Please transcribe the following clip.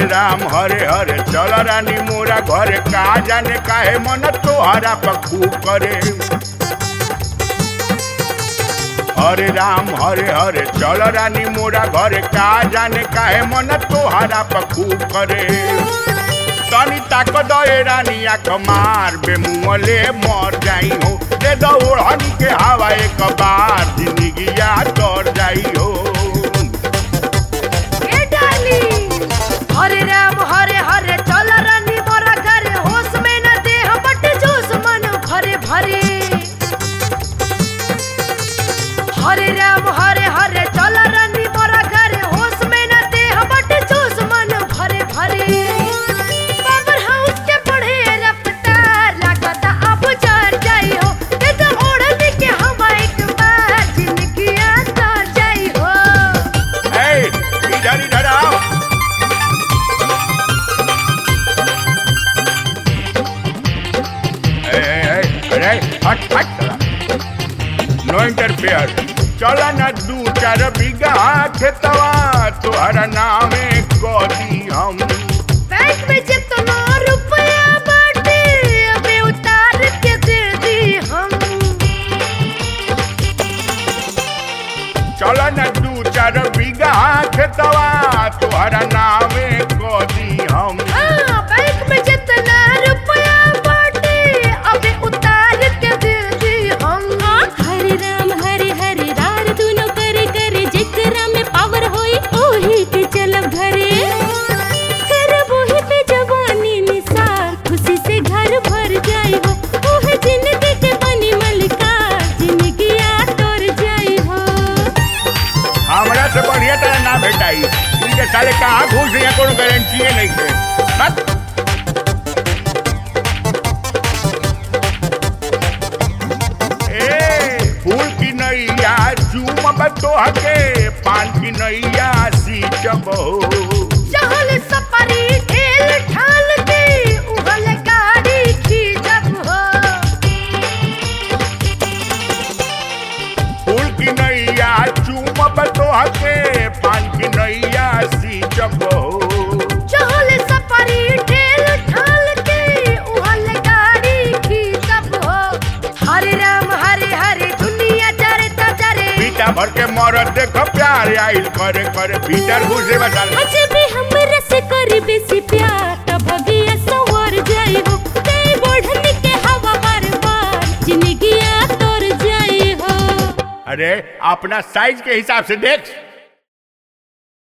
हरे राम हरे हरे चल रानी मोरा घरे का जाने काहे मन तोहरा पखू करे हरे राम हरे हरे चल रानी मोरा घरे का जाने काहे मन तोहरा पखू करे तनी ताक दे रानी आख मार बे मुँहले मर जाई हो दे दो ओढ़नी के हवा एक बार जिंदगिया तर जाई हो ए डाली हरे राम हरे हरे चल रानी मोरा घरे होश में न देह बट जोश मन भरे भरे हरे राम हरे हरे चल रानी मोरा घरे होश में न देह बट जोश मन भरे भरे बाबर हाउस के बढ़े रफ्तार लागता अब जर जाई हो दे तो ओढ़नी के हवा एक बार जिंदगी तर जाई हो ए, इधर इधर आओ ए, ए, ए, अरे हट हट नो इंटरफेयर चला ना दू चार बीघा खेतवा तोहरा नामे कदी हम बैंक में जितना रुपया बाटे अबे उतार के दे दी हम चला ना दू चार बीघा खेतवा तोहरा नामे कदी हम हाँ बैंक में जितना रुपया बाटे अबे उतार के दे दी हम हरे राम हरे हरे रार दुनो करे करे जेकरा में पावर होई ओही के चलब घरे करब ओही पे जवानी निसार खुशी से घर भर जाई हो ओह जिंदगी के बनी मलकार जिंदगी आ तोर जाई हो हमरा से बढ़िया तरह ना भेटाई इनके साले कहाँ घुस रही है कोनो गारंटी नहीं है बस ए फूल की नैया चूम बतोह के पान की नैया सींचब हो चहल सपरी ठेल ठाल के उहल गाड़ी खींचब हो फूल की नैया चूम बतोह के पान की नैया सींचब हो चहल सपरी ठेल ठाल के उहल गाड़ी खींचब हो हरे राम हरे हरे दुनिया चरे त चरे पीटा भर के मरद देख प्यार आइल करे करे भीतर घुसे बता अजब हमरा से कर बेसी प्यार त भगिया सवर जाई हो ते बढ़नी के हवा बार बार जिंदगी आ तोर जाई हो अरे अपना साइज के हिसाब से देख